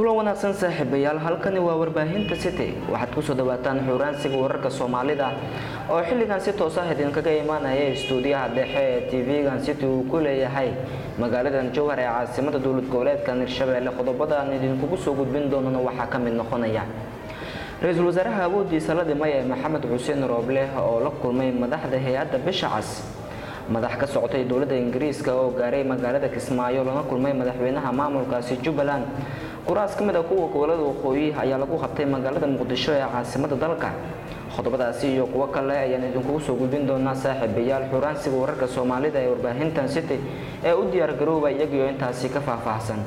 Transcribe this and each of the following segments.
kulan wanaagsan saaxiibayaal halkani waa warbaahinta city waxaad kusoo dhawaataan xuuraansiga wararka soomaalida oo xilligan si toos ah idinkaga imaanaya istuudiyaha dhexe ee tv-gan city uu ku leeyahay magaaladan jowhar ee caasimada dowlad goboleedka hirshabeelle qodobada aan idinkugu soo gudbin doonana waxaa ka mid noqonaya ra-iisul wasaaraha awoodiisa la dhimay ee maxamed xuseen rooble oo la kulmay madaxda hay-adda bisha cas madax ka socotay dowladda ingiriiska oo gaaray magaalada kismaayo lana kulmay madaxweynaha maamulkaasi jubbaland kuraas ka mid a kuwa gobolada waqooyi ayaa lagu qabtay magaalada muqdisho ee caasimada dalka qodobadaasi iyo kuwo kale ayaan idinkugu soo gudbin doonaa saaxiibayaal xuraansiga wararka soomaalida ee warbaahintan city ee u diyaargarooba iyagiyo intaasi ka faahfaahsan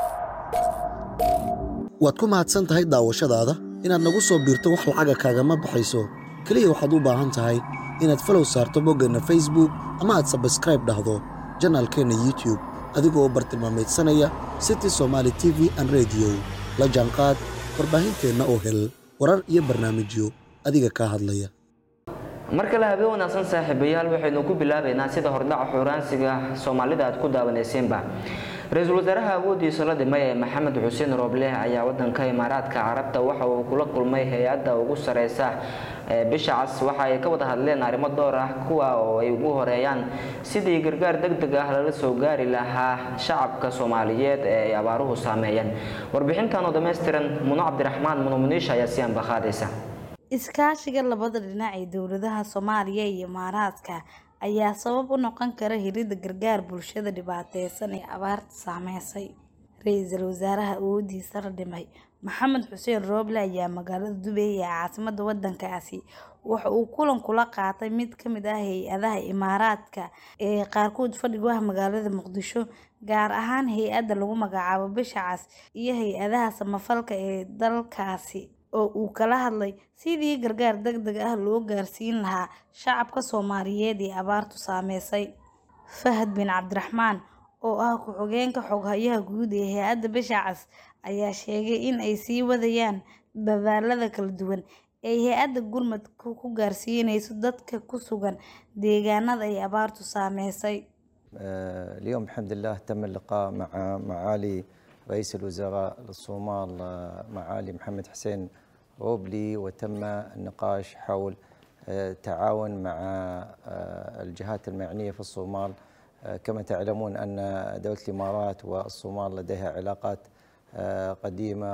waad ku mahadsan tahay daawashadaada inaad nagu soo biirto wax lacaga kaagama baxayso keliya waxaad u baahan tahay inaad falow saarto boggeenna facebook ama aad sabskraib dhahdo janaalkeenna youtube adigoo bartilmaameedsanaya city somaali t v an rediyo la jaanqaad warbaahinteenna oo hel warar iyo barnaamijyo adiga kaa hadlaya mar kale habeen wanaagsan saaxiibayaal waxaynu ku bilaabaynaa sida hordhaca xuuraansiga soomaalida aad ku daawanaysiinba ra-iisul wasaaraha awoodiisa la dhimay ee maxamed xuseen rooble ayaa wadanka imaaraadka carabta waxa uu kula kulmay hay-adda ugu sareysa bisha cas waxa ay ka wada hadleen arrimo door ah kuwa oo ay ugu horeeyaan sidii gargaar deg deg ah lala soo gaari lahaa shacabka soomaaliyeed ee ay abaaruhu saameeyeen warbixintan oo dhammaystiran muno cabdiraxmaan muno muniisha ayaa si anbaqaadaysa iskaashiga labada dhinac ee dowladaha soomaaliya iyo imaaraadka ayaa sabab u noqon kara helidda gargaar bulshada dhibaateysan ee abaarta saameysay ra-iisul wasaaraha awoodiisa la dhimay maxamed xuseen rooble ayaa magaalada dubeey ee caasimada wadankaasi waxa uu kulan kula qaatay mid kamid ah hay-adaha imaaraadka ee qaarkood fadhigu ah magaalada muqdisho gaar ahaan hay-adda lagu magacaabo bisha cas iyo hay-adaha samafalka ee dalkaasi oo uu kala hadlay sidii gargaar deg deg ah loo gaarsiin lahaa shacabka soomaaliyeed ee abaartu saameysay fahad bin cabdiraxmaan oo ah ku-xigeenka xoghayaha guud ee hay-adda bisha cas ayaa sheegay in ay sii wadayaan dadaalada kala duwan ay hay-adda gurmadka ku gaarsiineyso dadka ku sugan deegaanada ay abaartu saameysay اليوم الحمد لله تم اللقاء مع معالي رئيس الوزراء الصومال معالي محمد حسين روبلي وتم النقاش حول التعاون مع الجهات المعنية في الصومال كما تعلمون أن دولة الإمارات والصومال لديها علاقات قديمة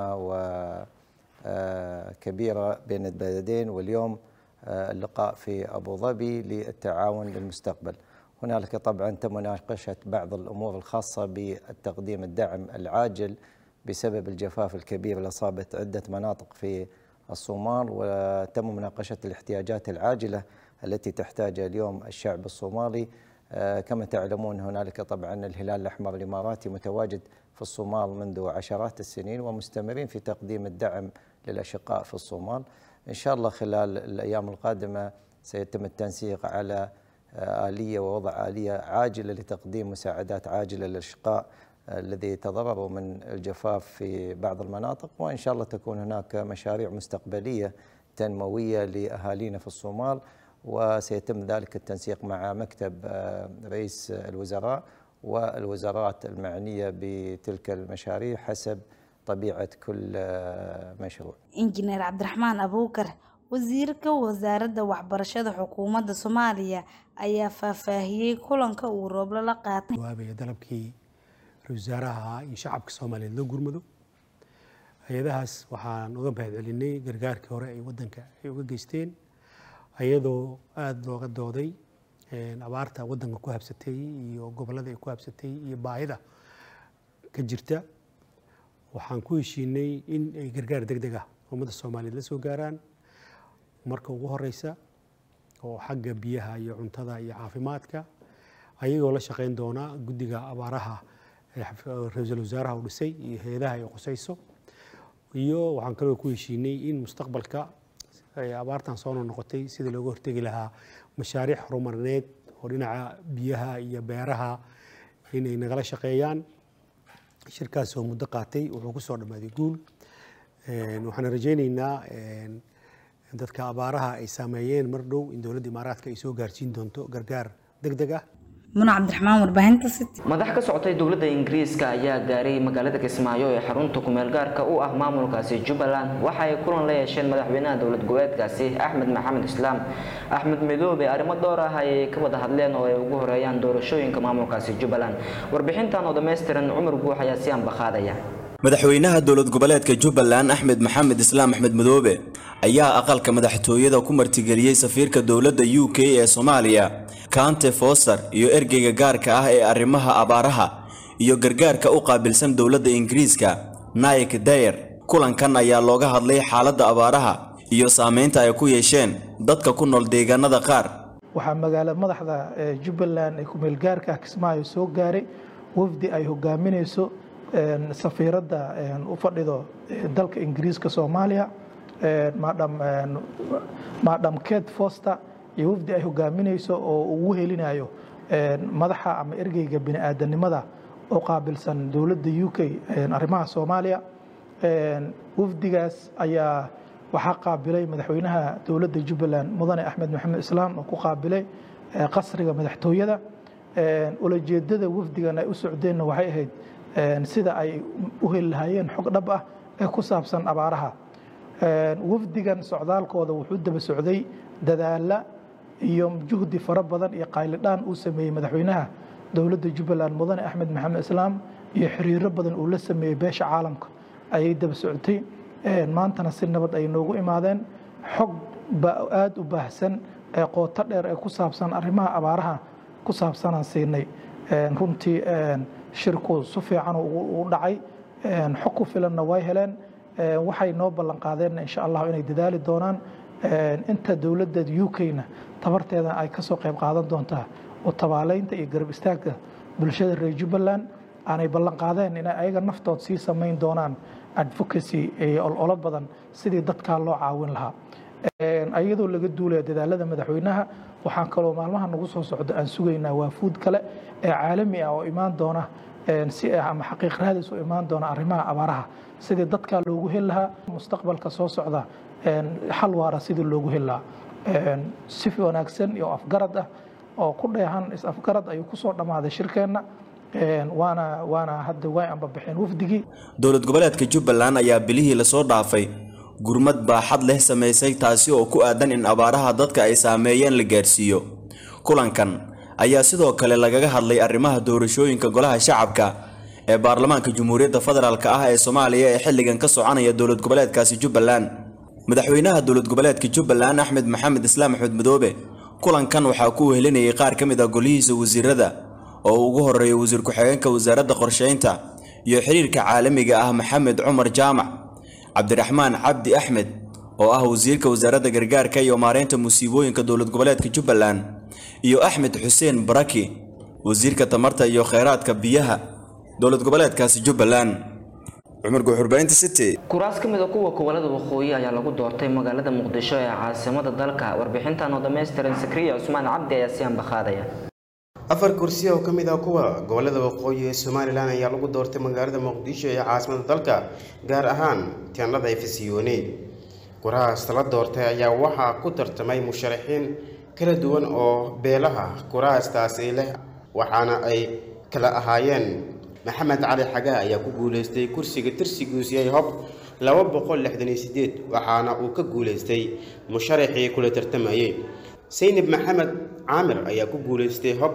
وكبيرة بين البلدين واليوم اللقاء في أبو ظبي للتعاون للمستقبل هنالك طبعا تم مناقشة بعض الأمور الخاصة بتقديم الدعم العاجل بسبب الجفاف الكبير اللي أصابت عدة مناطق في الصومال وتم مناقشة الاحتياجات العاجلة التي تحتاجها اليوم الشعب الصومالي كما تعلمون هنالك طبعا الهلال الأحمر الإماراتي متواجد في الصومال منذ عشرات السنين ومستمرين في تقديم الدعم للأشقاء في الصومال إن شاء الله خلال الأيام القادمة سيتم التنسيق على آلية ووضع آلية عاجلة لتقديم مساعدات عاجلة للأشقاء الذي تضرروا من الجفاف في بعض المناطق وإن شاء الله تكون هناك مشاريع مستقبلية تنموية لأهالينا في الصومال وسيتم ذلك التنسيق مع مكتب رئيس الوزراء والوزارات المعنية بتلك المشاريع حسب طبيعة كل مشروع injineer cabdiraxmaan abuukar wasiirka wasaaradda waxbarashada xukuumadda soomaaliya ayaa faahfaahiyey kulanka uu rooble la qaatay jawaabaya dalabkii ra-iisul wasaaraha in shacabka soomaaliyeed loo gurmado hay-adahaas waxaan uga mahadcelinay gargaarkii hore ay wadanka ay uga geysteen iyadoo aada looga dooday abaarta wadanka ku habsatay iyo gobollada ay ku habsatay iyo baahida ka jirta waxaan ku heshiinay in ay gargaar deg deg ah ummadda soomaaliyeed la soo gaaraan marka ugu horeysa oo xagga biyaha iyo cuntada iyo caafimaadka ayagoo la shaqeyn doona guddiga abaaraha ra-iisul wasaaraha uu dhisay iyo hay-adaha ay qusayso iyo waxaan kaloo ku heshiinay in mustaqbalka abaartan soo noqotay sidii looga hortegi lahaa mashaariic horumarineed oo dhinaca biyaha iyo beeraha inay nagala shaqeeyaan shirkaas oo muddo qaatay wuxuu ku soo dhammaaday guul waxaan rajayneynaa dadka abaaraha ay saameeyeen mar dhow in dowladda imaaraadka ay soo gaarsiin doonto gargaar deg deg ah muna cabdiraxmaan warbaahinta city madax ka socotay dowladda ingiriiska ayaa gaaray magaalada kismaayo ee xarunta kumeel gaarka u ah maamulkaasi jubbaland waxa ay kulan la yeesheen madaxweynaha dowlad goboleedkaasi axmed maxamed islaam axmed midoobe arrimo dhowr ah ayay ka wada hadleen oo ay ugu horeeyaan doorashooyinka maamulkaasi jubbaland warbixintan oo dhammaystiran cumar guux ayaa si anbaqaadaya madaxweynaha dowlad goboleedka jubbaland axmed maxamed islaam axmed madoobe ayaa aqalka madaxtooyada ku martigeliyey safiirka dowladda u k ee soomaaliya kante foster iyo ergeyga gaarka ah ee arrimaha abaaraha iyo gargaarka u qaabilsan dowladda ingiriiska naik dayer kulankan ayaa looga hadlay xaaladda abaaraha iyo saameynta ay ku yeesheen dadka ku nool deegaanada qaar waxaa magaala madaxda jubbaland ee kumeelgaarka kismaayo soo gaaray wafdi ay hogaaminayso safiiradda u fadhido dalka ingiriiska soomaaliya madam kate foster iyo wafdi ay hogaaminayso oo ugu helinayo madaxa ama ergeyga bini-aadanimada oo qaabilsan dowladda u k arrimaha soomaaliya wafdigaas ayaa waxaa qaabilay madaxweynaha dowladda jubbaland mudane axmed maxamed islaam oo ku qaabilay qasriga madaxtooyada ulajeedada wafdigan ay u socdeenna waxay ahayd sida ay u heli lahaayeen xog dhab ah ee ku saabsan abaaraha wafdigan socdaalkooda wuxuu daba socday dadaala iyo juhdi fara badan iyo qaylidhaan uu sameeyey madaxweynaha dowladda jubbaland mudane axmed maxamed islaam iyo xiriiro badan uu la sameeyey beesha caalamka ayay daba socotay maantana si nabad ay noogu imaadeen xog aada u baahsan ee qooto dheer ee ku saabsan arrimaha abaaraha ku saabsanaan siinay runtii shirku si fiican u dhacay xog ku filanna way heleen waxay noo ballan qaadeen insha allah inay dadaali doonaan inta dowladda u k-na tabarteeda ay ka soo qayb qaadan doontaa oo tabaaleynta iyo garab istaagga bulshada reer jubbaland aanay ballan qaadeen inay ayaga naftood sii samayn doonaan advocacy iyo ololo badan sidii dadkaa loo caawin lahaa iyadoo laga duulaya dadaalada madaxweynaha waxaan kaloo maalmaha nagu soo socdo aan sugaynaa waafuud kale ee caalami ah oo imaan doona si ah ama xaqiiq raadis u imaan doona arrimaha abaaraha sidii dadkaa loogu heli lahaa mustaqbalka soo socda xal waara sidii loogu heli lahaa si wanaagsan iyo afgarad ah oo ku dheehan is-afgarad ayuu kusoo dhammaaday shirkeenna waana waana hadda way anbabixeen wafdigii dowlad goboleedka jubbaland ayaa bilihii lasoo dhaafay gurmad baaxad leh samaysay taasi oo ku aadan in abaaraha dadka ay saameeyeen la gaarsiiyo kulankan ayaa sidoo kale lagaga hadlay arrimaha doorashooyinka golaha shacabka ee baarlamaanka jamhuuriyadda federaalk ah ee soomaaliya ee xilligan ka soconaya dowlad goboleedkaasi jubbaland madaxweynaha dowlad goboleedka jubbaland axmed maxamed islaam axmed madoobe kulankan waxaa ku wehelinayay qaar ka mid ah golihiisa wasiirada oo ugu horeeya wasiir ku-xigeenka wasaaradda qorsheynta iyo xiriirka caalamiga ah maxamed cumar jaamac cabdiraxmaan cabdi axmed oo ah wasiirka wasaaradda gargaarka iyo maareynta musiibooyinka dowlad goboleedka jubbaland iyo axmed xuseen baraki wasiirka tamarta iyo kheyraadka biyaha dowlad goboleedkaasi jubbaland cumar guuxurbaynta city kuraas ka mid a kuwa gobolada waqooyi ayaa lagu doortay magaalada muqdisho ee caasimada dalka warbixintan oo dhammaystiran sakriya cusmaan cabdi ayaa si anbaqaadaya afar kursi oo ka mid ah kuwa gobolada waqooyi ee somalilan ayaa lagu doortay magaalada muqdisho ee caasimada dalka gaar ahaan teendhada efesiyone kurahaas la doortay ayaa waxaa ku tartamay musharaxiin kala duwan oo beelaha kurahaastaasi leh waxaana ay kala ahaayeen maxamed cali xagaa ayaa ku guuleystay kursiga tirsigiisu yahay hob laba boqol lixdan iyo sideed waxaana uu ka guuleystay musharaxii kula tartamayey saynab maxamed caamir ayaa ku guuleystay hob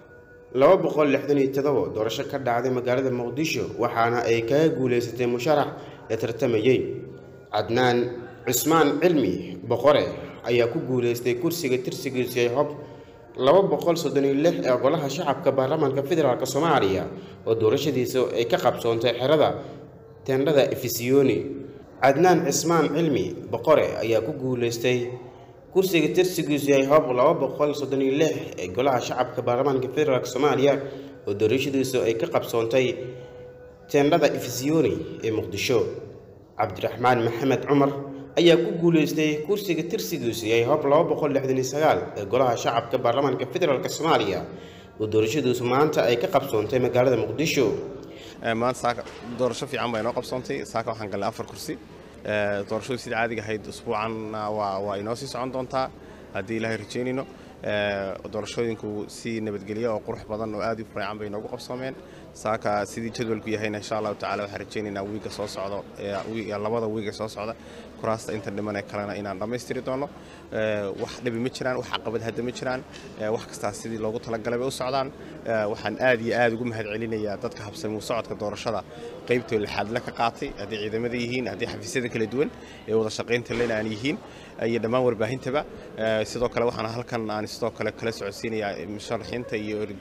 laba boqol lixdan iyo todobo doorasho ka dhacday magaalada muqdisho waxaana ay kaga guuleysatay musharax la tartamayey cadnaan cusmaan cilmi boqore ayaa ku guuleystay kursiga tirsigiisu yahay hob laba boqol soddon iyo lix ee golaha shacabka baarlamaanka federaalk soomaaliya oo doorashadiisa ay ka qabsoontay xerada teendhada efisiyoni cadnaan cismaan cilmi boqore ayaa ku guuleystay kursiga tirsigiisu yahay hob laba boqol soddon iyo lix ee golaha shacabka baarlamaanka federaalk soomaaliya oo doorashadiisu ay ka qabsoontay teendhada efisiyoni ee muqdisho cabdiraxmaan maxamed cumar ayaa ku guuleystay kursiga tirsigiisu yahay hob laba boqol lixdan iyo sagaal ee golaha shacabka baarlamaanka federaalk soomaaliya oo doorashadiisu maanta ay ka qabsoontay magaalada muqdisho maanta saaka doorasho fiican baa inoo qabsoontay saaka waxaan galnay afar kursi doorashadu sida caadiga ahayd usbuucan waa waa inoo sii socon doontaa haddii ilaahay rajeynayno doorashooyinku si nabadgelyo oo qurux badan oo aad u fiican bay noogu qabsoomeen saaka sidii jadwalku yahayna insha allahu tacala waxaan rajaynaynaa wiiga soo socdo labada wiiga soo socda kuraasta inta dhiman ee kalena inaan dhammaystiri doono wax dhibi ma jiraan wax caqabad hadda ma jiraan wax kastaa sidii loogu talagalay bay u socdaan waxaan aad iyo aad ugu mahad celinayaa dadka habsamuu socodka doorashada qaybtoo lixaadle ka qaatay haddii ciidamada yihiin haddii xafiisyada kala duwan ee wada shaqaynta lena aan yihiin iyo dhammaan warbaahintaba sidoo kale waxaan halkan aan sidoo kale kala socodsiinayaa musharaxiinta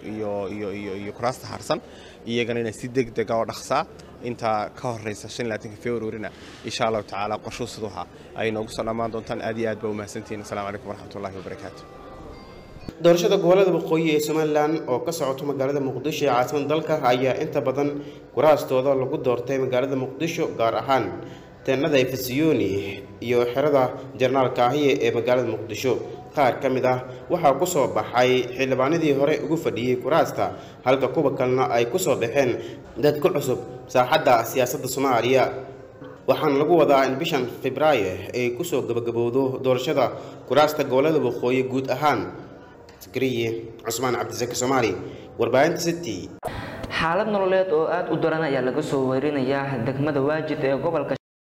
iyo kuraasta harsan iyagana inaan si degdega oo dhaqsaa intaa ka horeysa februarina insha allahu tacaala qorshuu siduha ay noogu soo dhammaan doontaan aad iyo aad baa u mahadsantihiin assalamu calaykum waraxmatullahi wabarakaatu doorashada gobolada waqooyi ee somalilan oo ka socoto magaalada muqdisho ee caasimada dalka ayaa inta badan kuraastooda lagu doortay magaalada muqdisho gaar ahaan teenada efesiyoni iyo xerada jenaraal kaahiye ee magaalada muqdisho qaar ka mid ah waxaa ku soo baxay xildhibaanadii hore ugu fadhiyey kuraasta halka kuwa kalena ay ku soo baxeen dad ku cusub saaxadda siyaasadda soomaaliya waxaana lagu wadaa in bishan febraayo ay kusoo gabagabowdo doorashada kuraasta gobolada waqooyi guud ahaan sakariye cusmaan cabdisaki soomaali warbaahinta city xaalad nololeed oo aada u daran ayaa laga soo weerinayaa degmada waajid ee gobolka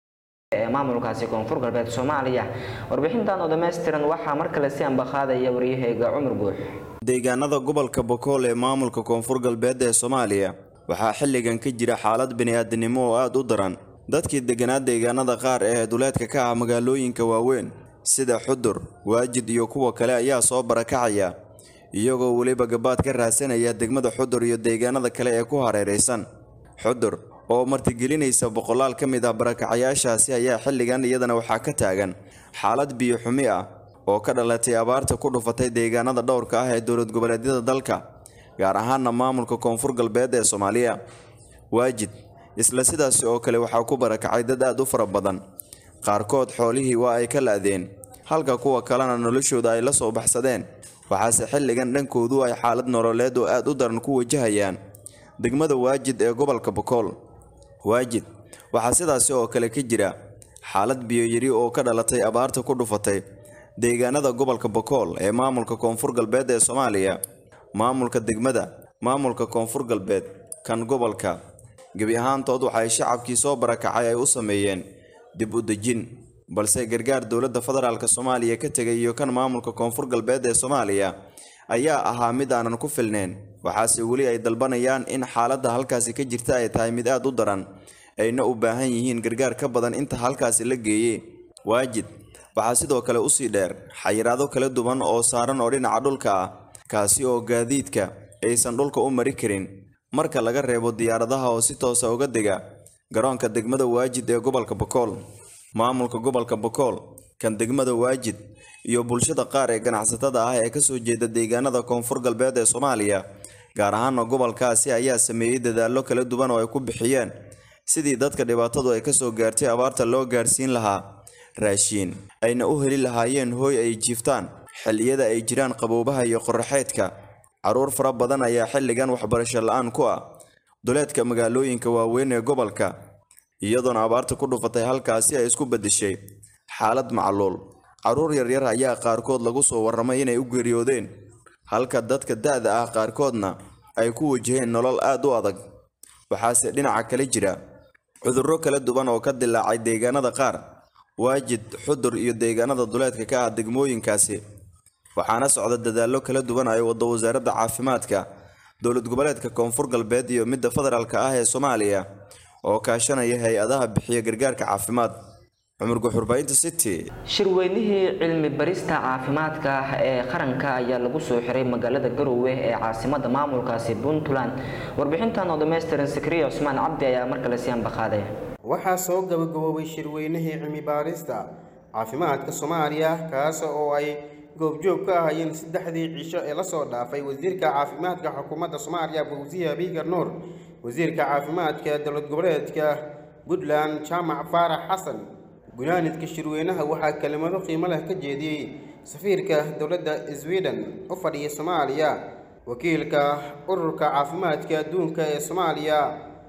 ee maamulkaasi koonfur galbeed soomaaliya warbixintan oo dhammaystiran waxaa mar kale si ambaqaadaya waryahayga cumar guux deegaanada gobolka bokool ee maamulka koonfur galbeed ee soomaaliya waxaa xilligan ka jira xaalad bini'aadanimo oo aada u daran dadkii deganaa deegaanada qaar ee duleedka ka ah magaalooyinka waaweyn sida xudur waajid iyo kuwa kale ayaa soo barakacaya iyagoo weliba gabaad ka raadsanaya degmada xudur iyo deegaanada kale ee ku hareeraysan xudur oo martigelinaysa boqolaal ka mid ah barakacayaashaasi ayaa xilligan iyadana waxaa ka taagan xaalad biyo xumi ah oo ka dhalatay abaarta ku dhufatay deegaanada dhowrka ah ee dowlad goboleedyada dalka gaar ahaana maamulka koonfur galbeed ee soomaaliya waajid isla sidaasi oo kale waxaa ku barakacay dad aad u fara badan qaarkood xoolihii waa ay ka la'deen halka kuwa kalena noloshooda ay la soo baxsadeen waxaase xilligan dhankoodu ay xaalad nololeed oo aad u daran ku wajahayaan degmada waajid ee gobolka bokool waajid waxaa sidaasi oo kale ka jira xaalad biyoyari oo ka dhalatay abaarta ku dhufatay deegaanada gobolka bokool ee maamulka koonfur galbeed ee soomaaliya maamulka degmada maamulka koonfur galbeed kan gobolka gebi ahaantood waxay shacabkii soo barakacay ay u sameeyeen dib u dejin balse gargaar dowladda federaalk soomaaliya ka tegay iyo kan maamulka koonfur galbeed ee soomaaliya ayaa ahaa mid aanan ku filneyn waxaase weli ay dalbanayaan in xaaladda halkaasi ka jirta ay tahay mid aad u daran ayna u baahan yihiin gargaar ka badan inta halkaasi la geeyey waajid waxaa sidoo kale usii dheer xayiraado kala duwan oo saaran oo dhinaca dhulka ah kaasi oo gaadiidka aysan dhulka u mari karin marka laga reebo diyaaradaha oo si toosa uga dega garoonka degmada waajid ee gobolka bokool maamulka gobolka bokool kan degmada waajid iyo bulshada qaar ee ganacsatada ah ee kasoo jeeda deegaanada koonfur galbeed ee soomaaliya gaar ahaana gobolkaasi ayaa sameeyey dadaallo kala duwan oo ay ku bixiyeen sidii dadka dhibaatadu ay kasoo gaartay abaarta loo gaarsiin lahaa raashiin ayna u heli lahaayeen hooy ay jiiftaan xilliyada ay jiraan qaboobaha iyo qoraxeedka carruur fara badan ayaa xilligan waxbarasho la-aan ku ah duleedka magaalooyinka waaweyn ee gobolka iyadoona abaarta ku dhufatay halkaasi ay isku beddeshay xaalad macluul carruur yaryar ayaa qaarkood lagu soo warramay inay u geeriyoodeen halka dadka da'da ah qaarkoodna ay ku wajaheen nolol aad u adag waxaase dhinaca kale jira cudurro kala duwan oo ka dilaacay deegaanada qaar waajid xudur iyo deegaanada duleedka ka ah degmooyinkaasi waxaana socda dadaallo kala duwan ay waddo wasaaradda caafimaadka dowlad goboleedka koonfur galbeed iyo midda federaalka ah ee soomaaliya oo kaashanaya hay-adaha bixiya gargaarka caafimaad cumar guxurbaynta city shirweynihii cilmi barista caafimaadka ee qaranka ayaa lagu soo xiray magaalada garowe ee caasimada maamulkaasi puntland warbixintan oo dhammaystiran sakriya cusmaan cabdi ayaa mar kale si ambaqaaday waxaa soo gabagaboobay shirweynihii cilmi baarista caafimaadka soomaaliya kaas oo ay goobjoog ka ahayeen saddexdii cisho ee lasoo dhaafay wasiirka caafimaadka xukuumadda soomaaliya fawsiya biigar nuur wasiirka caafimaadka dowlad goboleedka puntland jaamac faarax xasan gunaanidka shirweynaha waxaa kelimado qiimo leh ka jeediyey safiirka dowladda sweden u fadhiya soomaaliya wakiilka ururka caafimaadka adduunka ee soomaaliya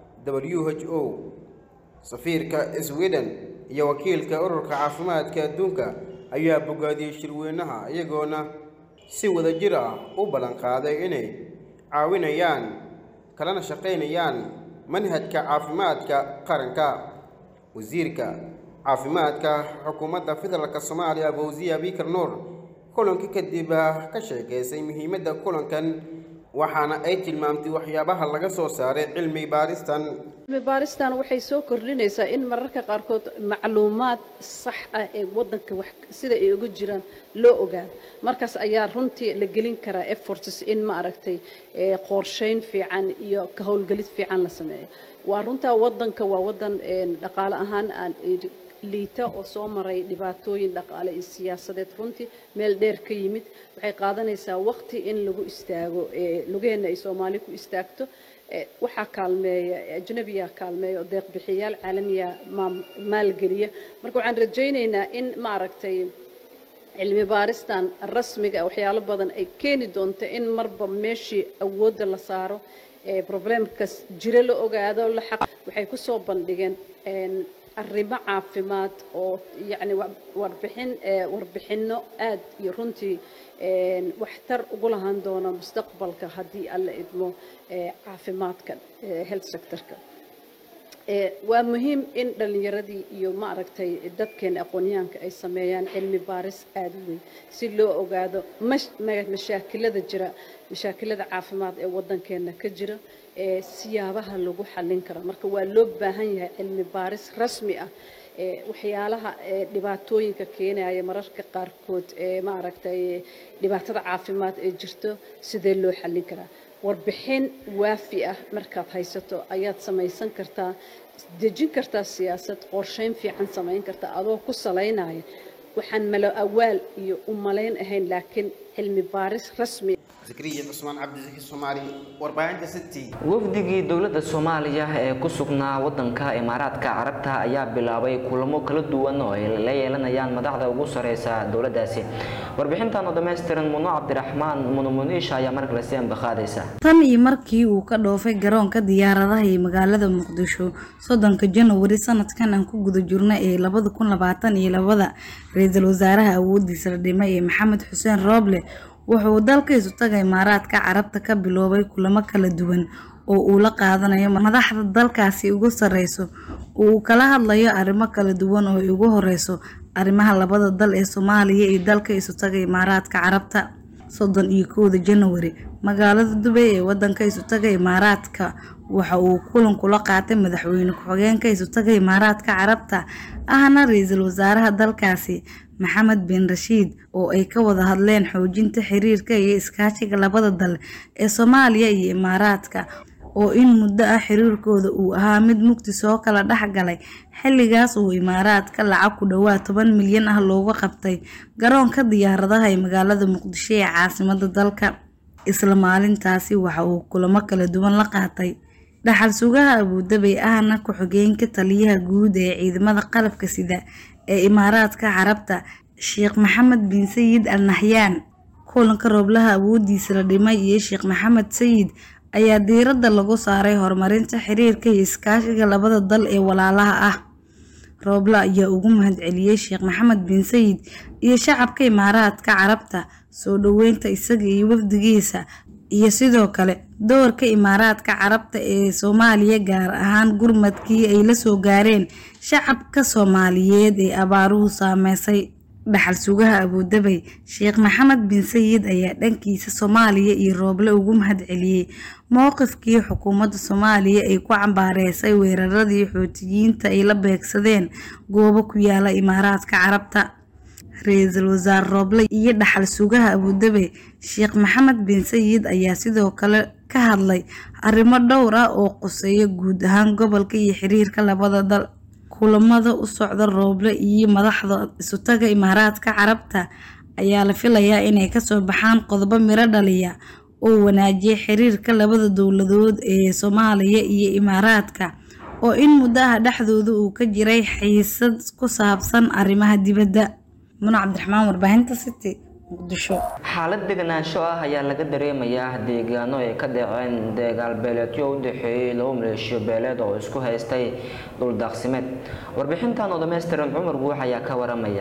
w h o safiirka sweden iyo wakiilka ururka caafimaadka adduunka ayaa bogaadiyey shirweynaha iyagoona si wadajir ah u ballanqaaday inay caawinayaan kalana shaqaynayaan manhajka caafimaadka qaranka wasiirka caafimaadka xukuumadda federaalk soomaaliya fawziya bikar nuur kulanka kadib ka sheekeysay muhiimadda kulankan waxaana ay tilmaamtay waxyaabaha laga soo saaray cilmi baaristan cilmi baaristan waxay soo kordhinaysaa in mararka qaarkood macluumaad sax ah ee wadanka wax sida ay uga jiraan loo ogaado markaas ayaa runtii la gelin karaa efforts in ma aragtay qorsheyn fiican iyo ka howlgelid fiican la sameeyo waa runtaa wadanka waa wadan dhaqaale ahaan aan liita oo soo maray dhibaatooyin dhaqaale iyo siyaasadeed runtii meel dheer ka yimid waxay qaadanaysaa waqti in lagu istaago lugaheenna ay soomaali ku istaagto waxaa kaalmeeya ajnabiya kaalmeeya oo deeqbixiyayaal caalamiya maalgeliya marka waxaan rajaynaynaa in maaragtay cilmi baaristan rasmiga waxyaalo badan ay keeni doonto in marba meeshii awoodda la saaro problemkas jiro la ogaado la xaq waxay ku soo bandhigeen arrimo caafimaad oo yacni warbixin warbixinno aad iyo runtii waxtar ugu lahaan doona mustaqbalka haddii alla idmo caafimaadka health sectorka waa muhiim in dhallinyaradii iyo maaragtay dadkeena aqoonyahanka ay sameeyaan cilmi baaris aad u weyn si loo ogaado mashaakilada jira mashaakilada caafimaad ee wadankeena ka jira ee siyaabaha lagu xallin karo marka waa loo baahan yahay cilmi baaris rasmi ah waxyaalaha dhibaatooyinka keenaya mararka qaarkood ee maaragtay dhibaatada caafimaad ee jirto sidee loo xallin karaa warbixin waafi ah markaad haysato ayaad samaysan kartaa dejin kartaa siyaasad qorsheyn fiican samayn kartaa adoo ku salaynaya waxaan malo awaal iyo u malayn ahayn laakiin cilmi baaris rasmi zakariya cusmaan cabdisaki soomaali warbaahinta city wafdigii dowladda soomaaliya ee ku sugnaa wadanka imaaraadka carabta ayaa bilaabay kulamo kala duwan oo ay la yeelanayaan madaxda ugu sareysa dowladdaasi warbixintan oo dhammaystiran muno cabdiraxmaan munumuniisha ayaa markale si ambaqaadaysa tan iyo markii uu ka dhoofay garoonka diyaaradaha ee magaalada muqdisho soddonka janawari sanadkan aan ku guda jirno ee labada kun labaatan iyo labada ra-iisul wasaaraha awoodiisa la dhimay ee maxamed xuseen rooble wuxuu dalkaisu taga imaaraadka carabta ka biloobay kulamo kala duwan oo uu la qaadanayo madaxda dalkaasi ugu sareyso oo uu kala hadlayo arrimo kala duwan oo ay ugu horeyso arrimaha labada dal ee soomaaliya iyo dalka isu taga imaaraadka carabta soddon iyo kowda janawari magaalada dubay ee wadanka isu taga imaaraadka waxa uu kulan kula qaatay madaxweyne ku-xigeenka isu taga imaaraadka carabta ahna ra-iisul wasaaraha dalkaasi maxamed bin rashiid oo ay ka wada hadleen xoojinta xiriirka iyo iskaashiga labada dal ee soomaaliya iyo imaaraadka oo in muddo ah xiriirkooda uu ahaa mid mugdi soo kala dhex galay xilligaas uu imaaraadka lacag ku dhowaad toban milyan ah looga qabtay garoonka diyaaradaha ee magaalada muqdisho ee caasimada dalka isla maalintaasi waxa uu kulamo kala duwan la qaatay dhaxal sugaha abuudabay ahna ku-xigeenka taliyaha guud ee ciidamada qalabka sida ee imaaraadka carabta sheekh maxamed bin sayid al nahyaan kulanka rooblaha awoodiisa la dhimay iyo sheekh maxamed sayid ayaa diiradda lagu saaray horumarinta xiriirka iyo iskaashiga labada dal ee walaalaha ah rooble ayaa ugu mahadceliyey sheekh maxamed bin sayid iyo shacabka imaaraadka carabta soo dhoweynta isaga iyo wafdigiisa iyo sidoo kale doorka imaaraadka carabta ee soomaaliya gaar ahaan gurmadkii ay la soo gaareen shacabka soomaaliyeed ee abaaruhu saameysay dhaxal sugaha abuudabay sheekh maxamed bin sayid ayaa dhankiisa soomaaliya iyo rooble ugu mahadceliyey mowqifkii xukuumadda soomaaliya ay ku cambaareysay weeraradii xootiyiinta ay la beegsadeen goobo ku yaala imaaraadka carabta ra-iisul wasaare rooble iyo dhaxal sugaha abuudabe sheekh maxamed bin sayid ayaa sidoo kale ka hadlay arrimo dhowr ah oo quseeya guud ahaan gobolka iyo xiriirka labada dal kulamada u socda rooble iyo madaxda isutaga imaaraadka carabta ayaa la filayaa inay kasoo baxaan qodobo miro dhaliya oo wanaajiya xiriirka labada dowladood ee soomaaliya iyo imaaraadka oo in muddo ah dhexdooda uu ka jiray xiisad ku saabsan arrimaha dibadda muna cabdiraxmaan warbaahinta city muqdisho xaalad deganaansho ah ayaa laga dareemayaa deegaano ay ka dhaceen deegaal beeleedyo u dhexeeyey laba maleeshiyo beeleed oo isku haystay dhuldaaqsimeed warbixintan oo dhammaystiran cumar guux ayaa ka waramaya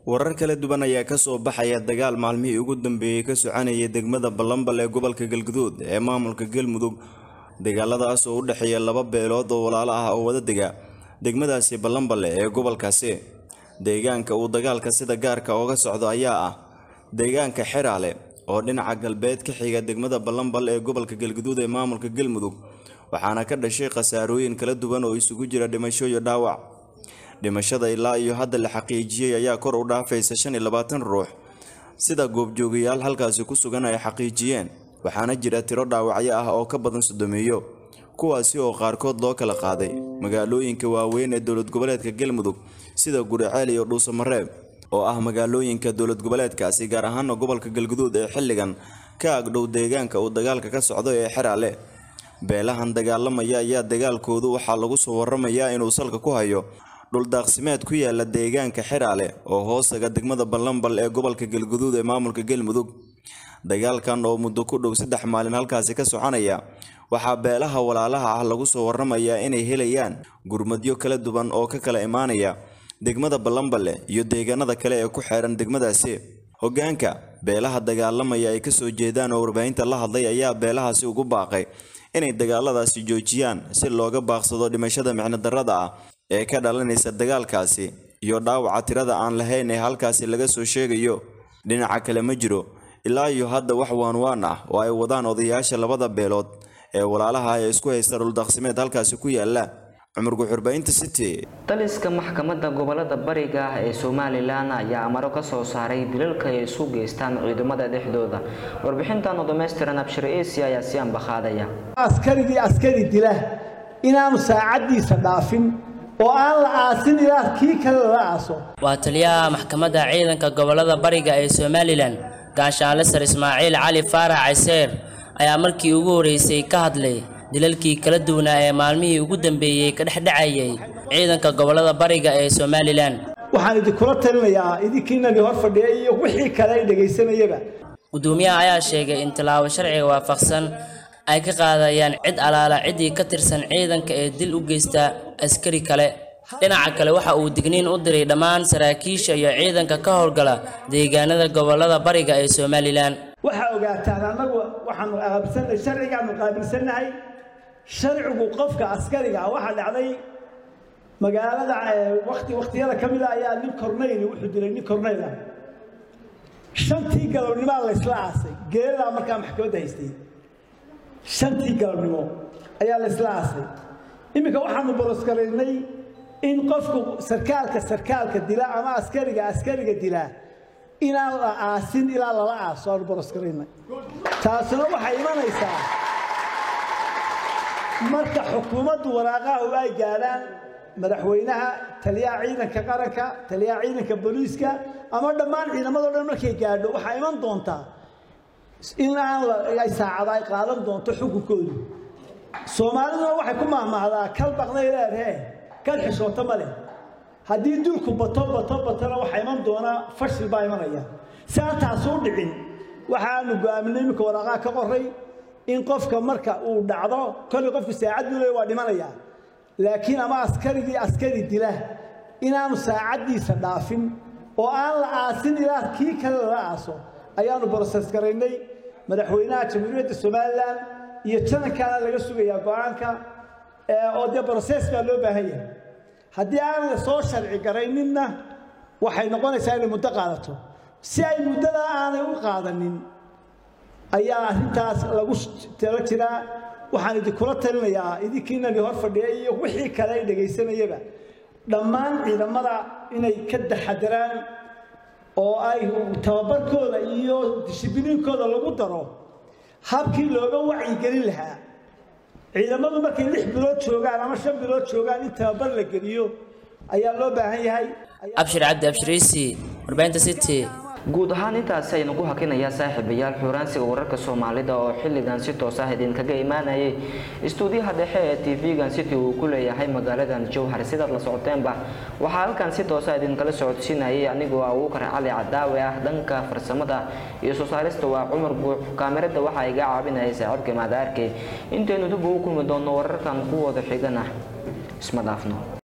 warar kala duwan ayaa kasoo baxaya dagaal maalmihii ugu dambeeyey ka soconayay degmada balambal ee gobolka galguduud ee maamulka galmudug dagaaladaas oo u dhexeeya laba beelood oo walaalo ah oo wada dega degmadaasi balambale ee gobolkaasi deegaanka uu dagaalka sida gaarka ooga socdo ayaa ah deegaanka xeraale oo dhinaca galbeed ka xiga degmada balambal ee gobolka galguduud ee maamulka galmudug waxaana ka dhashay khasaarooyin kala duwan oo isugu jira dhimasho iyo dhaawac dhimashada ilaa iyo hadda la xaqiijiyey ayaa kor u dhaafaysa shan iyo labaatan ruux sida goobjoogayaal halkaasi ku sugan ay xaqiijiyeen waxaana jira tiro dhaawacyo ah oo ka badan sodomeeyo kuwaasi oo qaarkood loo kala qaaday magaalooyinka waaweyn ee dowlad goboleedka galmudug sida guriceel iyo dhuusamareeb oo ah magaalooyinka dowlad goboleedkaasi gaar ahaana gobolka galguduud ee xilligan ka agdhow deegaanka uu dagaalka ka socdo ee xeraale beelahan dagaalamaya ayaa dagaalkoodu waxaa lagu soo waramayaa inuu salka ku hayo dhuldaaqsimeed ku yaala deegaanka xeraale oo hoostaga degmada balambal ee gobolka galguduud ee maamulka galmudug dagaalkan oo muddo ku dhow saddex maalin halkaasi ka soconaya waxaa beelaha walaalaha ah lagu soo waramayaa inay helayaan gurmadyo kala duwan oo ka kala imaanaya degmada balambale iyo deegaanada kale ee ku xeeran degmadaasi hoggaanka beelaha dagaalamaya ay kasoo jeedaan oo warbaahinta la hadlay ayaa beelahaasi ugu baaqay inay dagaaladaasi joojiyaan si looga baaqsado dhimashada micno darrada ah ee ka dhalanaysa dagaalkaasi iyo dhaawaca tirada aan lahayn ee halkaasi laga soo sheegayo dhinaca kale ma jiro ilaa iyo hadda wax waanwaan ah oo ay wadaan odayaasha labada beelood ee walaalaha ee isku haysta dhuldaqsimeed halkaasi ku yaala cumar guxurbaynta city taliska maxkamadda gobolada bariga ah ee somalilan ayaa amaro ka soo saaray dilalka ay isu geystaan ciidamada dhexdooda warbixintan oo dhammaystiran abshir esi ayaa si ambaqaadaya askarigii askari dila inaanu saacaddiisa dhaafin oo aan la aasin ilaa kii kale lala aaso waa taliyaha maxkamadda ciidanka gobolada bariga ee somalilan gaashaanle sar ismaaciil cali faarax cayseer ayaa markii ugu horreysay ka hadlay dilalkii kala duwanaa ee maalmihii ugu dambeeyey ka dhexdhacayay ciidanka gobolada bariga ee somalilan waxaan idinkula talinayaa idinkiinani hor fadhiya iyo wixii kale ay dhegaysanayaba gudoomiyaha ayaa sheegay in tallaabo sharciga waafaqsan ay ka qaadayaan cid alaala ciddii ka tirsan ciidanka ee dil u geysta askari kale dhinaca kale waxa uu digniin u diray dhammaan saraakiisha iyo ciidanka ka howlgala deegaanada gobolada bariga ee somalilan waxaa ogaataan annagu waxaanu qaabilsannahay sharcigaanu qaabilsannahay sharcigu qofka askariga ah waxaa dhacday magaalada wakti wakhtiyada ka mid a ayaa nin kornayl wuxuu dilay nin kornayl ah shantii galabnimaa la isla aasay geeladaa markaa maxkamadda haystay shantii galabnimo ayaa la isla aasay iminka waxaanu boroskaraynay in qofku sarkaalka sarkaalka dila ama askariga askariga dilaa inaan la aasin ilaa lala aaso aanu boroskaraynay taasuna waxay imanaysaa marka xukuumaddu waraaqahu ay gaadhaan madaxweynaha taliyaha ciidanka qaranka taliyaha ciidanka booliiska ama dhammaan ciidamadoo dhan markay gaadho waxaa iman doontaa in aan ay saacada ay qaadan doonto xukunkoodu soomaaliduna waxay ku mahmahdaa kal baqday leedhee kal xishooto ma leh haddii dulku bato bato batona waxaa iman doonaa fashil baa imanaya si aan taasuu dhicin waxaanu go'aaminay iminka waraaqaha ka qoray in qofka marka uu dhacdo kolley qofku saacad buu leeya waa dhimanayaa laakiin ama askarigii askari dila inaanu saacaddiisa dhaafin oo aan la aasin ilaa kii kale lala aaso ayaanu broses garaynay madaxweynaha jamhuuriyadda somalilan iyo janankaana laga sugayaa go-aanka oo dee broses baa loo baahan yahay haddii aan la soo sharci garayninna waxay noqonaysaa inay muddo qaadato si ay muddada aanay u qaadanin ayaa arrintaas lagu talo jiraa waxaan idinkula talinayaa idinkiinani hor fadhiya iyo wixii kale ay dhegaysanayaba dhammaan ciidamada inay ka taxadaraan oo ay tababarkooda iyo dishibiliinkooda lagu daro habkii looga wacyigelin lahaa ciidamadu markay lix bilood joogaan ama shan bilood joogaan in tababar la geliyo ayaa loo baahan yahay abshir cabdi abshiriisi warbaahinta city guud ahaan intaasi aynu ku hakinayaa saaxiibayaal xuuraansiga wararka soomaalida oo xilligan si toos ah idinkaga imaanayay istuudiyaha dhexe ee tv-gan city uu ku leeyahay magaaladan jowhar sidaad la socoteenba waxaa halkan si toosa idinkala socodsiinayay anigoo abuukar cali cadaawe ah dhanka farsamada iyo soo saarista waa cumar buux kaamirada waxaa iga caabinayay saaxiibka maadaarke intaynu dib ugu kulmi doonno wararkan kuwooda xigana isma dhaafno